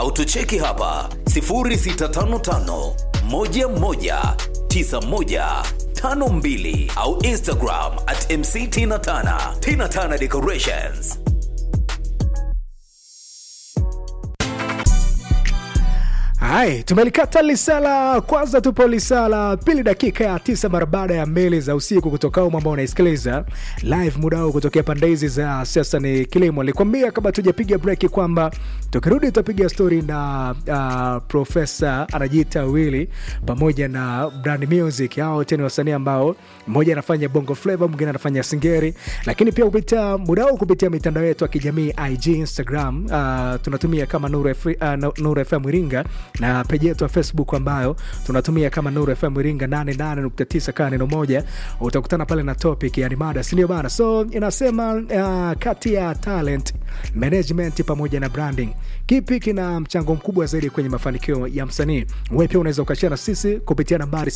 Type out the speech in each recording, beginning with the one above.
au tucheki hapa 0655 11 9152 au Instagram at MC Tina Tana. Tina Tana Decorations. Hai, tumelikata lisala kwanza, tupo lisala pili, dakika ya tisa mara baada ya mbili za usiku kutoka umu ambao unaisikiliza live muda huu kutokea pande hizi za siasa ni kilimo. Nilikwambia kabla tujapiga breki kwamba tukirudi tutapiga stori na uh, profesa anajiita Willy pamoja na Brand Music. Hao wote ni wasanii ambao mmoja anafanya bongo flava, mwingine anafanya singeri, lakini pia kupitia muda huu kupitia mitandao yetu ya kijamii IG, Instagram uh, tunatumia kama Nuru FM, uh, Nuru FM Iringa na peji yetu ya Facebook ambayo tunatumia kama Nuru FM Iringa 88.9 kaa neno moja, utakutana pale na topic yani mada, si ndio bana? So inasema uh, kati ya talent management pamoja na branding, kipi kina mchango mkubwa zaidi kwenye mafanikio ya msanii? Wewe pia unaweza ukashare na sisi kupitia nambari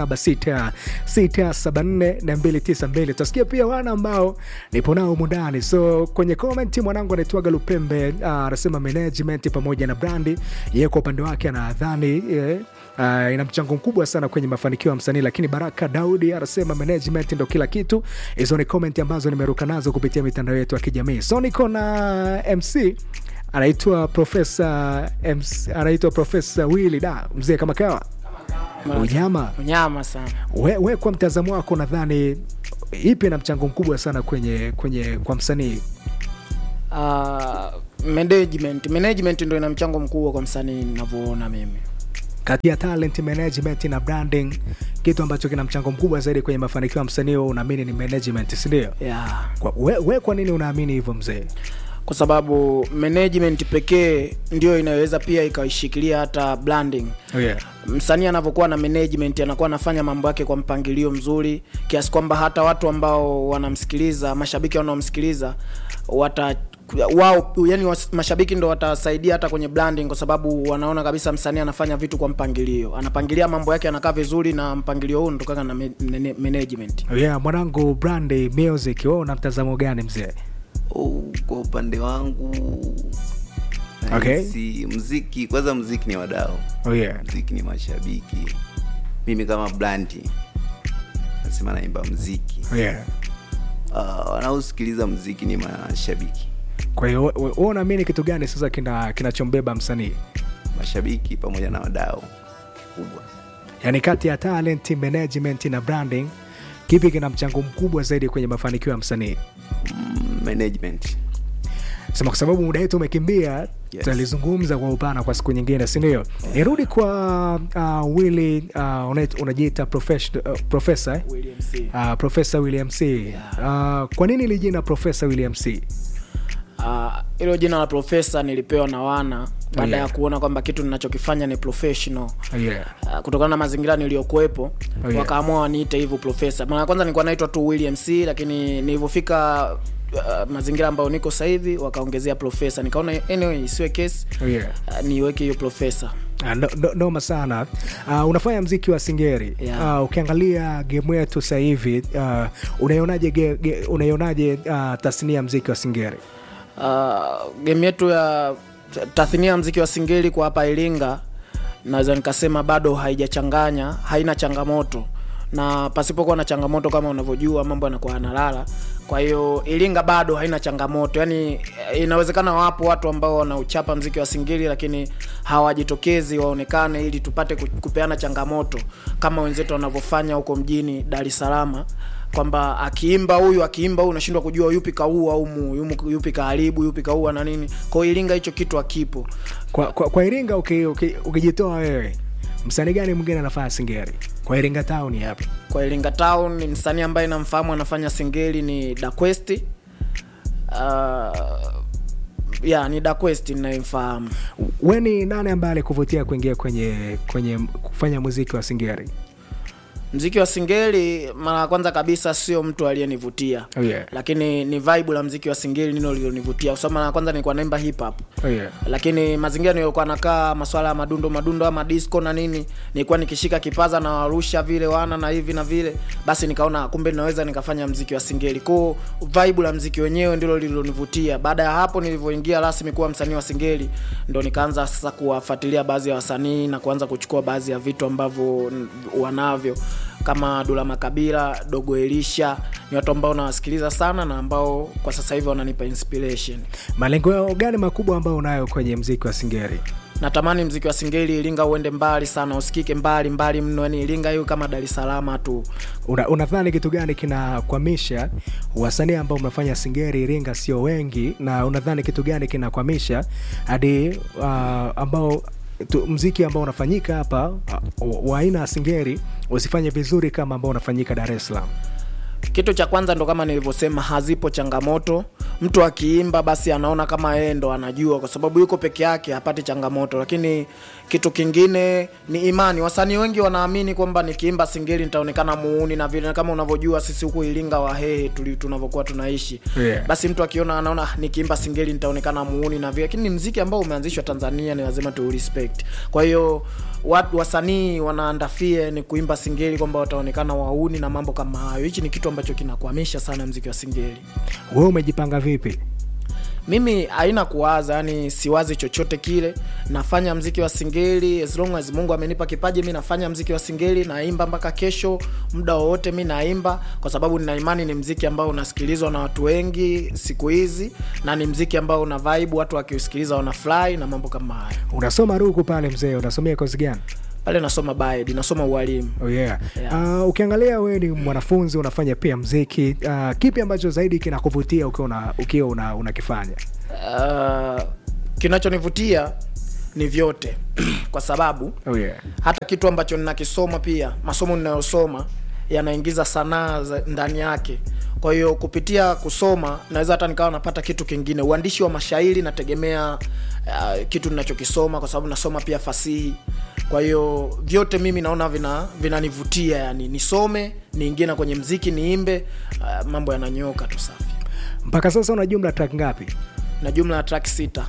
0766744292. Tutasikia pia wana ambao nipo nao humu ndani. So kwenye comment mwanangu anaitwaga Lupembe anasema uh, management pamoja na brandi, yeye kwa upande wake anadhani yeah, uh, ina mchango mkubwa sana kwenye mafanikio ya msanii, lakini Baraka Daudi anasema management ndo kila kitu. Hizo ni comment ambazo nimeruka nazo kupitia mitandao yetu ya kijamii. So niko na MC anaitwa Profesa anaitwa Profesa Willy da mzee kama kawa unyama unyama sana. we, we kwa mtazamo wako nadhani ipi na mchango mkubwa sana kwenye kwenye kwa msanii Uh, management management ndo ina mchango mkubwa kwa msanii ninavyoona mimi. kati ya talent management na branding kitu ambacho kina mchango mkubwa zaidi kwenye mafanikio ya msanii wewe unaamini ni management si ndio Yeah. Kwa- we, we kwa nini unaamini hivyo mzee Kwa sababu management pekee ndio inayoweza pia ikaishikilia hata branding. oh, yeah. Msanii anavyokuwa na management anakuwa anafanya mambo yake kwa mpangilio mzuri kiasi kwamba hata watu ambao wanamsikiliza, mashabiki wanaomsikiliza wata wao yani was, mashabiki ndo watasaidia hata kwenye branding kwa sababu wanaona kabisa msanii anafanya vitu kwa mpangilio, anapangilia mambo yake, anakaa vizuri, na mpangilio huu unatokana na me- mene- management. Oh, yeah, mwanangu brand music wewe una mtazamo gani mzee Oh, kwa upande wangu Okay. nahisi mziki kwanza mziki ni wadau oh, yeah. mziki ni mashabiki mimi kama blandi nasema naimba mziki Oh, yeah. uh, wanaosikiliza mziki ni mashabiki kwa hiyo we- we- wewe unaamini kitu gani sasa kina kinachombeba msanii mashabiki pamoja na wadau kubwa yaani kati ya talent management na branding kipi kina mchango mkubwa zaidi kwenye mafanikio ya msanii mm, management sema kwa sababu muda wetu umekimbia Yes. tutalizungumza kwa upana kwa siku nyingine sindio nirudi kwa uh, willi uh, una- unajiita profession- uh, profesa eh? William C. uh, profesa william c uh, kwa nini ili jina profesa william c Ah, hilo jina la profesa nilipewa na wana baada Yeah. ya kuona kwamba kitu ninachokifanya ni professional oh, yeah. Uh, kutokana na mazingira niliyokuwepo Oh, yeah. wakaamua waniite hivyo profesa mara ya kwanza nilikuwa naitwa tu william c lakini nilivyofika uh, mazingira ambayo niko sasa hivi wakaongezea profesa nikaona anyway isiwe kesi Oh, yeah. uh, niweke hiyo profesa Ah, no- no- noma sana uh, unafanya mziki wa singeri Yeah. uh, ukiangalia gemu yetu sasa hivi uh, unaionaje ge- ge- unaionaje uh, tasnia ya mziki wa singeri uh, game yetu ya tathnia ya mziki wa singeli kwa hapa iringa naweza nikasema bado haijachanganya haina changamoto na pasipokuwa na changamoto kama unavyojua mambo yanakuwa yanalala kwa hiyo iringa bado haina changamoto yaani eh, inawezekana wapo watu ambao wanauchapa mziki wa singeli lakini hawajitokezi waonekane ili tupate ku- kupeana changamoto kama wenzetu wanavyofanya huko mjini dar es salaam kwamba akiimba huyu akiimba huyu unashindwa kujua yupi kaua au mu- yumu- yupi kaharibu yupi kaua na nini kwao iringa hicho kitu akipo kwa, kwa, kwa iringa uki- uki- ukijitoa wewe msanii gani mwingine anafanya singeri kwa iringa town hapa kwa iringa town ni msanii ambaye namfahamu anafanya singeli ni daquest uh, ya ni daquest ninayemfahamu we ni nani ambaye alikuvutia kuingia kwenye kwenye kufanya muziki wa singeri mziki wa singeli mara ya kwanza kabisa sio mtu aliyenivutia Oh, yeah. lakini ni vibe la mziki wa singeli nino lilonivutia kwa sababu mara ya kwanza nilikuwa naimba hip hop Oh, yeah. lakini mazingira niliyokuwa nakaa maswala ya madundo madundo ama disco na nini nilikuwa nikishika kipaza na warusha vile wana na hivi na vile basi nikaona kumbe ninaweza nikafanya mziki wa singeli kwao vibe la mziki wenyewe ndilo lililonivutia baada ya hapo nilivyoingia rasmi kuwa msanii wa singeli ndo nikaanza sasa kuwafuatilia baadhi ya wasanii na kuanza kuchukua baadhi ya vitu ambavyo n- wanavyo kama Dula Makabila, Dogo Elisha ni watu ambao nawasikiliza sana na ambao kwa sasa hivi wananipa inspiration. malengo yao gani makubwa ambayo unayo kwenye mziki wa singeri natamani mziki wa singeli iringa uende mbali sana usikike mbali mbali mno yani iringa hiyo kama dar es salaam tu Una, unadhani kitu gani kinakwamisha wasanii ambao mnafanya singeri iringa sio wengi na unadhani kitu gani kinakwamisha hadi uh, ambao tu, mziki ambao unafanyika hapa uh, wa aina ya singeri usifanye vizuri kama ambao unafanyika dar es salaam kitu cha kwanza ndo kama nilivyosema hazipo changamoto mtu akiimba basi anaona kama yeye ndo anajua kwa sababu yuko peke yake hapati changamoto lakini kitu kingine ni imani wasanii wengi wanaamini kwamba nikiimba singeli nitaonekana muuni na vile kama unavyojua sisi huku iringa wahehe tuli- tunavyokuwa tunaishi Yeah. basi mtu akiona anaona "Ah, nikiimba singeli nitaonekana muuni na vile lakini ni mziki ambao umeanzishwa tanzania ni lazima tu respect kwa hiyo watu wasanii wanaandafie ni kuimba singeli kwamba wataonekana wauni na mambo kama hayo hichi ni kitu ambacho kinakwamisha sana mziki wa singeli wewe umejipanga vipi mimi haina kuwaza yani siwazi chochote kile nafanya mziki wa singeli as long as mungu amenipa kipaji mi nafanya mziki wa singeli naimba mpaka kesho muda wowote mi naimba kwa sababu nina imani ni mziki ambao unasikilizwa na watu wengi siku hizi na ni mziki ambao una vibe watu wakiusikiliza wanafurahi na mambo kama hayo unasoma ruku pale mzee unasomea kozi gani pale nasoma baed nasoma ualimu Oh yeah. Yeah. Uh, ukiangalia wewe ni mwanafunzi unafanya pia mziki uh, kipi ambacho zaidi kinakuvutia ukiwa una, ukiwa una, unakifanya uh, kinachonivutia ni vyote kwa sababu oh yeah. hata kitu ambacho ninakisoma pia masomo ninayosoma yanaingiza sanaa za- ndani yake kwa hiyo kupitia kusoma naweza hata nikawa napata kitu kingine uandishi wa mashairi nategemea uh, kitu ninachokisoma kwa sababu nasoma pia fasihi kwa hiyo vyote mimi naona vina vinanivutia yani nisome niingie na kwenye mziki niimbe uh, mambo yananyoka tu safi mpaka sasa una jumla track ngapi na jumla ya track sita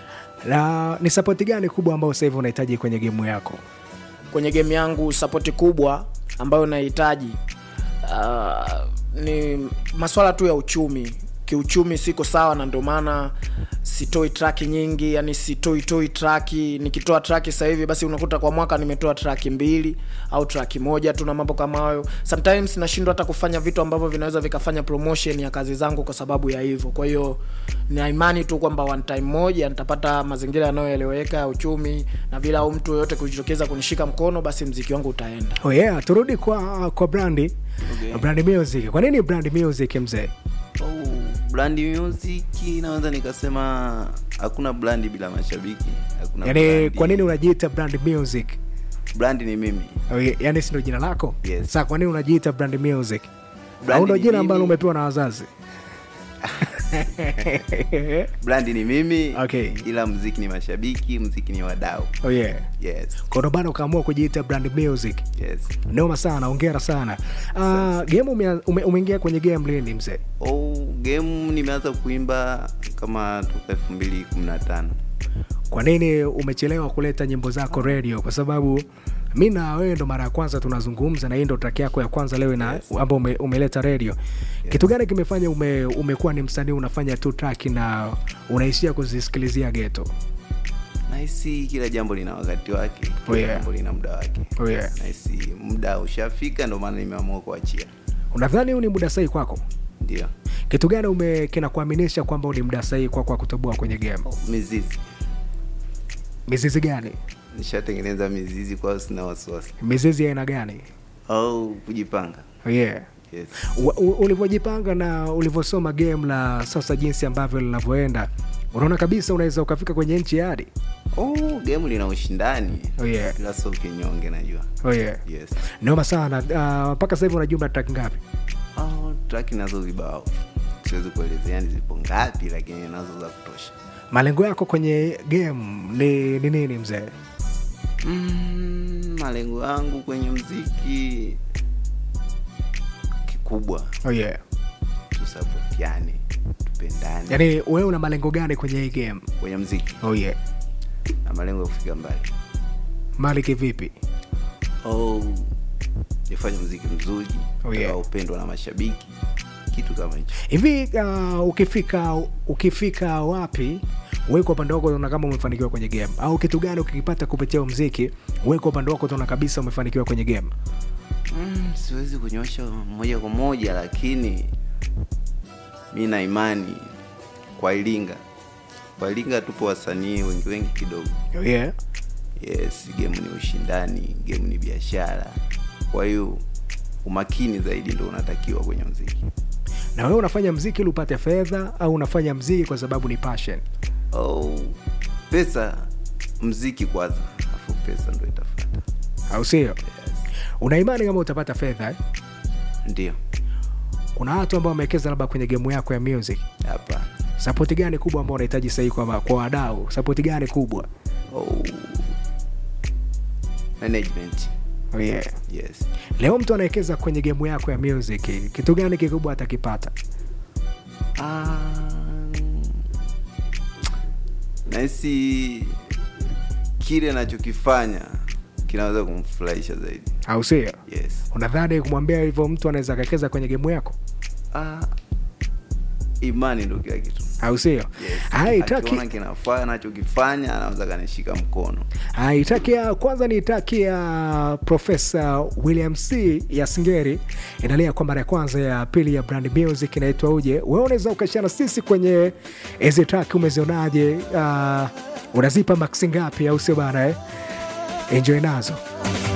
na ni sapoti gani kubwa ambayo sasa hivi unahitaji kwenye gemu yako kwenye game yangu sapoti kubwa ambayo nahitaji uh, ni maswala tu ya uchumi kiuchumi siko sawa na ndio maana sitoi traki nyingi yani sitoi toi traki nikitoa traki sasa hivi basi unakuta kwa mwaka nimetoa traki mbili au traki moja tu na mambo kama hayo sometimes nashindwa hata kufanya vitu ambavyo vinaweza vikafanya promotion ya kazi zangu kwa sababu ya hivyo kwa hiyo nina imani tu kwamba one time moja nitapata mazingira yanayoeleweka ya uchumi na bila au mtu yoyote kujitokeza kunishika mkono basi mziki wangu utaenda oh yeah, turudi kwa kwa brandi Okay. brand music kwa nini brand music mzee Oh, brand music naweza nikasema hakuna brand bila mashabiki hakuna yaani brand- kwa nini unajiita brand music brand ni mimi oh yeah, yaani sindo jina lako Yes. saa kwa nini unajiita brand music Brand au ndo ni jina mimi. ambalo umepewa na wazazi brand ni mimi Okay. ila mziki ni mashabiki mziki ni wadau oh yeah. yes kwa ndo bana ukaamua kujiita brand music yes noma sana ongera sana uh, game umea- ume, umeingia kwenye game lini mzee oh, game nimeanza kuimba kama toka elfu mbili kumi na tano kwa nini umechelewa kuleta nyimbo zako radio kwa sababu mi na wewe ndo mara ya kwanza tunazungumza na hii ndo track yako ya kwanza leo na Yes. ambao ume, umeleta radio kitu gani kimefanya ume, umekuwa ni msanii unafanya tu track na unaishia kuzisikilizia geto nahisi kila jambo lina wakati wake kila Oh, yeah. jambo lina muda wake oh yeah. nahisi muda ushafika ndo maana nimeamua kuachia unadhani huu ni muda sahihi kwako ndio kitu gani ume kinakuaminisha kwamba huu ni muda sahihi kwako wa kutoboa kwenye game mizizi mizizi gani nishatengeneza mizizi kwao sina wasiwasi mizizi ya aina gani au kujipanga oh yeah. yes. U- u- ulivyojipanga na ulivyosoma game la sasa jinsi ambavyo linavyoenda unaona kabisa unaweza ukafika kwenye nchi ya hadi oh, game lina ushindani Oh, yeah. ila sio kinyonge najua oh yeah. yes noma sana Ah, mpaka sasa hivi una jumla track ngapi oh, traki nazo vibao siwezi kuelezea ni zipo ngapi lakini nazo za kutosha malengo yako kwenye game ni ni nini mzee mm, malengo yangu kwenye mziki kikubwa oh yeah. tusapotiane tupendane yaani wewe una malengo gani kwenye hii game kwenye mziki oh yeah. na malengo ya kufika mbali mali kivipi oh, nifanye mziki mzuri Oh, yeah. utakaopendwa na mashabiki kitu kama hicho hivi uh, ukifika ukifika wapi wewe kwa upande wako unaona kama umefanikiwa kwenye game au kitu gani ukikipata kupitia mziki wewe kwa upande wako utaona kabisa umefanikiwa kwenye game mm, siwezi kunyosha moja kwa moja lakini mi na imani kwa iringa kwa iringa tupo wasanii wengi wengi kidogo oh yeah. yes game ni ushindani game ni biashara kwa hiyo umakini zaidi ndo unatakiwa kwenye mziki na wewe unafanya mziki ili upate fedha au unafanya mziki kwa sababu ni passion oh, pesa mziki kwanza afu pesa ndo itafata au sio yes. una imani kama utapata fedha eh? ndio kuna watu ambao wamewekeza labda kwenye gemu yako ya music hapa sapoti gani kubwa ambao unahitaji sahii kwa, kwa wadau sapoti gani kubwa oh. management oh yeah. yes leo mtu anawekeza kwenye gemu yako ya music kitu gani kikubwa atakipata Ah, nahisi kile anachokifanya kinaweza kumfurahisha zaidi au sio yes unadhani kumwambia hivyo mtu anaweza akawekeza kwenye gemu yako ah, imani ndo kila kitu au sio yes. haitaki Akiona kinafaa anachokifanya anaweza kanishika mkono haitakia kwanza niitakia profesa william c ya singeri inalia kwa mara ya kwanza ya pili ya brand music inaitwa uje wewe unaweza ukashana sisi kwenye hizi track umezionaje uh, unazipa maksi ngapi au sio bana eh? enjoy nazo